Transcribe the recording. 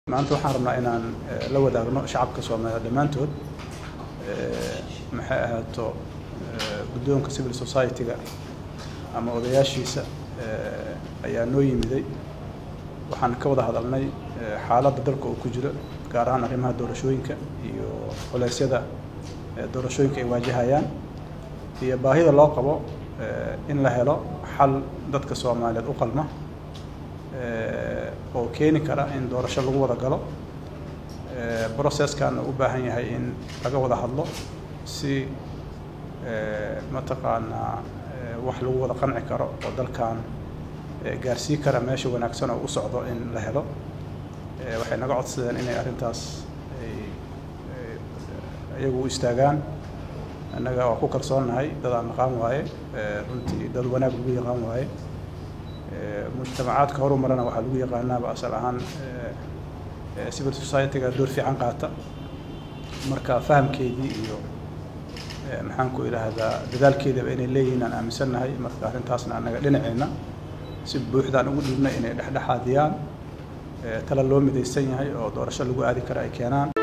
maanta waxaan rabnaa inaan la wadaagno shacabka soomaaliya dhammaantood maxay ahaato guddoonka civil society-ga ama odayaashiisa ayaa noo yimiday waxaan ka wada hadalnay xaaladda dalka uu ku jiro gaar ahaan arrimaha doorashooyinka iyo culeysyada doorashooyinka ay waajahayaan iyo baahida loo qabo in la helo xal dadka soomaaliyeed u qalma oo keeni kara in doorasho lagu wada galo processkaana u baahan yahay in laga wada hadlo si mataqaanaa wax lagu wada qanci karo oo dalkan gaarsii kara meesha wanaagsan oo u socdo in la helo waxay naga codsadeen inay arrintaas ay iyagu u istaagaan annaga waa ku kalsoonnahay dad aan naqaan waaye runtii dad wanaag lagu yaqaan waaye mujtamacaadka horu marana waxaa lagu yaqaanaaba asal ahaan civil society-ga door fiican qaata marka fahamkeedii iyo maxaan ku idhaahdaa dadaalkeedaba inay leeyihiin aan aaminsannahay marka arrintaasna annaga dhinaceenna si buuxdaan ugu dhiibnay inay dhexdhexaadiyaan tala loo midaysan yahay oo doorasho lagu aadi kara ay keenaan